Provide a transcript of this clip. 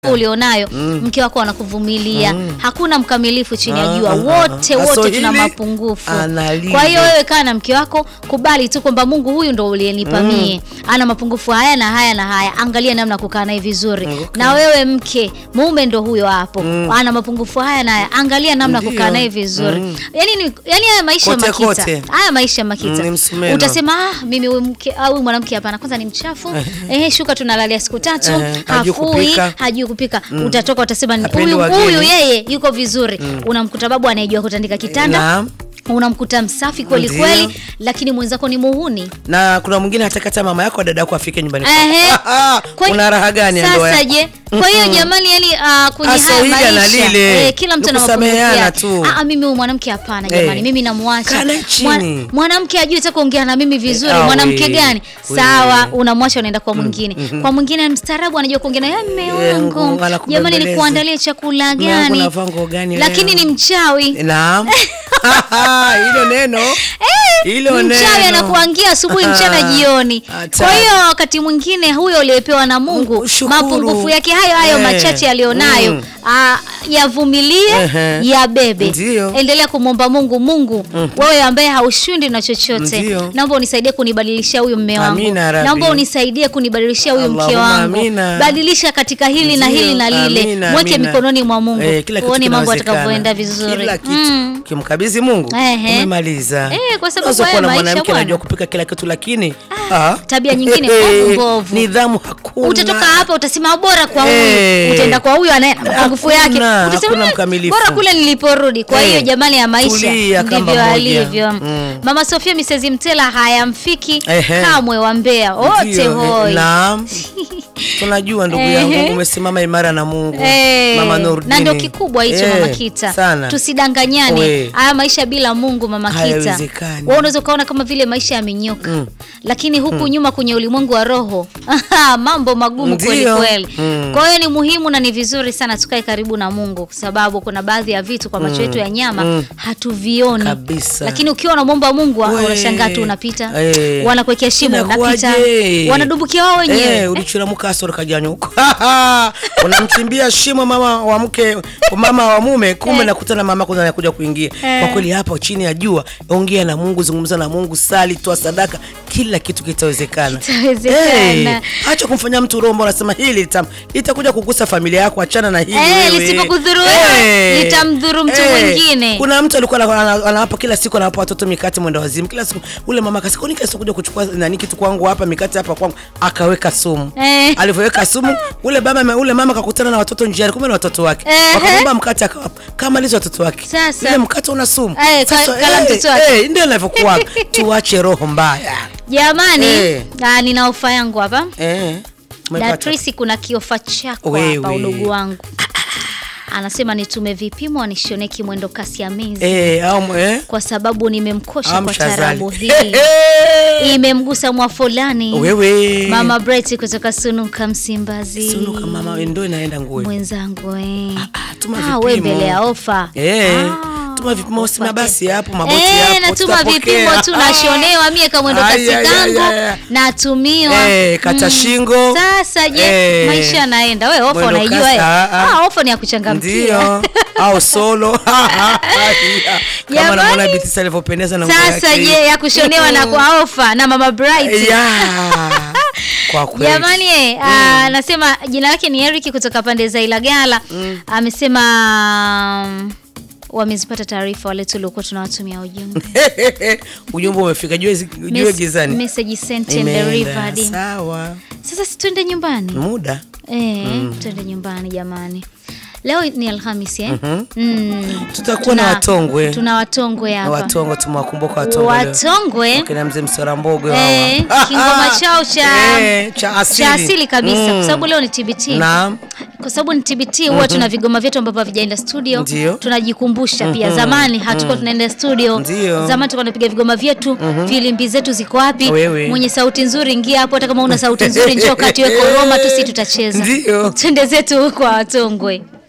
ulionayo mke wako anakuvumilia. Hakuna mkamilifu chini ya Ah, jua, ah, wote ah, ah. So wote tuna hili mapungufu. analile. Kwa hiyo wewe kaa na mke wako, kubali tu kwamba Mungu huyu ndo uliyenipa mie, ana mapungufu haya na haya na haya, angalia namna ya kukaa naye vizuri. Okay. Na wewe mke, mume ndo huyo hapo, ana mapungufu haya na haya, angalia namna ya Ndio. kukaa naye vizuri. Mm. Yani ni yani haya maisha Kote, makita, kote. haya maisha makita, Mm, ni msumeno. utasema ah, mimi huyu mke au huyu mwanamke hapana, kwanza ni mchafu eh, shuka tunalalia siku tatu, Eh, hajui hafui kupika. hajui kupika utatoka utasema ni Hapendi huyu wageni. huyu yeye yuko vizuri unamkuta babu anayejua kutandika kitanda Naam. unamkuta msafi kweli Ndio. kweli lakini mwenzako ni muhuni na kuna mwingine hataki hata mama yako dada yako afike nyumbani Ehe. kwako. Ah, ah, Kwa- una raha gani ya ndoa sasa yako? je kwa hiyo jamani yani uh, kwenye Ah, so haya hili ana maisha lile. eh, kila mtu Ni ana mapungufu kusameheana yake tu. Ah, ah, mimi huyu mwanamke hapana jamani Eh. mimi namwacha Kaa naye chini. mwanamke ajui hata kuongea na mimi vizuri Eh, ah, mwanamke we. gani We. sawa unamwacha unaenda kwa mwingine kwa mwingine mstaarabu anajua kuongea na "Ya, mme Eh, wangu anakubembeleza. jamani nikuandalie chakula Mme wangu gani unavaa nguo gani lakini leo? ni mchawi Naam. hilo neno hilo mchawi neno. anakuangia asubuhi mchana jioni Hatari. kwa hiyo wakati mwingine huyo uliyepewa na mungu Mungu, shukuru. mapungufu yake hayo hayo Eh. machache aliyonayo Mm. ah, yavumilie Ehe. yabebe Ndio. endelea kumwomba mungu mungu wewe ambaye haushindi na chochote Ndio. naomba unisaidie kunibadilishia huyu mme wangu Amina, Rabbi. naomba unisaidie kunibadilishia huyu mke Allahumma wangu amina. badilisha katika hili na Ndio, hili na lile amina, mweke amina. mikononi mwa mungu Eh, kila kitu uone mambo kinawezekana. atakavyoenda vizuri Kila kitu Mm. ukimkabidhi Mungu Ehe. umemaliza. Eh, kwa sababu Unaweza haya kuwa na maisha mwanamke bwana. anajua kupika kila kitu lakini ah, tabia nyingine eh, mbovu mbovu. Nidhamu hakuna. utatoka hapa utasema bora kwa huyu Eh. utaenda kwa huyu anaye na mapungufu yake Hakuna, utasema hakuna "Eh, mkamilifu." bora kule niliporudi kwa Eh. hiyo jamani ya maisha Tulia, kamba ndivyo moja. alivyo Mm. mama Sofia Misezi Mtela hayamfiki Ehe. kamwe wa Mbeya wote Ndio, eh, hoi Naam. Tunajua ndugu Ehe. yangu umesimama imara na Mungu. Eh, Mama Nurdini. na ndio kikubwa hicho Eh, mama Kita, Sana. tusidanganyane. We. Haya maisha bila Mungu mama Kita, Hayawezekani. wewe unaweza ukaona kama vile maisha yamenyoka Mm. lakini huku nyuma kwenye ulimwengu wa roho mambo magumu Ndio. kweli kweli. Mm. Kwa hiyo ni muhimu na ni vizuri sana tukae karibu na Mungu, kwa sababu kuna baadhi ya vitu kwa macho yetu ya nyama Mm. hatuvioni Kabisa. lakini ukiwa unamwomba Mungu We. unashangaa tu unapita, Eh. wanakuwekea shimo unapita, Inakuwaje? wanadumbukia wao wenyewe Eh, ulichura mukasoro kajanya huko unamchimbia shimo mama wa mke mama wa mume kumbe Eh. nakutana mama kwanza anakuja kuingia Eh. kwa kweli hapa chini ya jua ongea na Mungu zungumza na Mungu sali toa sadaka kila kitu kitawezekana Kitawezekana. Eh, acha kumfanya mtu rombo unasema hili litam- litakuja kugusa familia yako achana na hili Eh, wewe. lisipokudhuru wewe, litamdhuru mtu mwingine. kuna mtu alikuwa ana- ana- anawapa kila siku anawapa watoto mikate mwenda wazimu kila siku ule mama akasema "Kwani kila siku kuja kuchukua nani kitu kwangu hapa mikate hapa kwangu akaweka sumu Eh. alivyoweka sumu ule baba ule mama akakutana na watoto njiani kumbe na watoto wake Ehe. wakamwomba mkate akawapa kama alizo watoto wake Sasa. ile mkate una sumu Eh, ka- Sasa, kala eh, mtoto wake. eh, ndio inavyokuwa tuache roho mbaya Jamani, Eh. ah, nina ofa yangu hapa. eh umepata. Datrisi, kuna kiofa chako Wewe. hapa, udugu wangu anasema nitume vipimo anishone kimwendo kasi ya mezi eh au eh kwa sababu nimemkosha kwa amshazali tarabu hii imemgusa mwafolani wewe mama Brett kutoka Sunuka Msimbazi sunuka mama ndio inaenda nguo mwenzangu eh. ah, tuma Ah, we vipimo. mbele ya ofa Eh, Ah, tuma vipimo sina upate. basi hapo maboti Eh, hapo. natuma tutapokea. vipimo tu nashonewa mie kamwendo Ai, kasi ai, ai, kangu ai, ai. natumiwa Eh, kata shingo. sasa je Eh. maisha yanaenda we ofa Mwendo unaijua kasi, eh? ah, ah. ah, ofa ni ya kuchangamkia ndio au solo kama Jamani. namwona Bitisa alivyopendeza na nguo sasa yake. je ya kushonewa na kwa ofa na mama Bright Yeah. kwa kweli Jamani eh, ah, anasema jina lake ni Eric kutoka pande za Ilagala. Amesema mm, wamezipata taarifa wale tuliokuwa tunawatumia ujumbe. ujumbe umefika jue jue Mes- gizani Message sent and Imeenda. delivered. sawa Sasa si twende nyumbani. muda Eh, twende nyumbani jamani. Leo ni Alhamisi eh? Mhm. Mm. Tutakuwa na watongwe. Tuna watongwe na hapa. watongo tumewakumbuka watongo leo. Watongwe Wakina mzee msora mbogwe eh, hawa. kingoma chao cha Eh, cha asili, cha asili kabisa Mm. kwa sababu leo ni TBT. Naam. kwa sababu ni TBT huwa tuna vigoma vyetu ambavyo havijaenda studio Ndio. tunajikumbusha pia zamani hatukuwa tunaenda studio Ndio. zamani tulikuwa tunapiga vigoma vyetu filimbi zetu ziko wapi Wewe. mwenye sauti nzuri ingia hapo hata kama una sauti nzuri njoo kati weko Roma tu si tutacheza Ndio. twende zetu kwa watongwe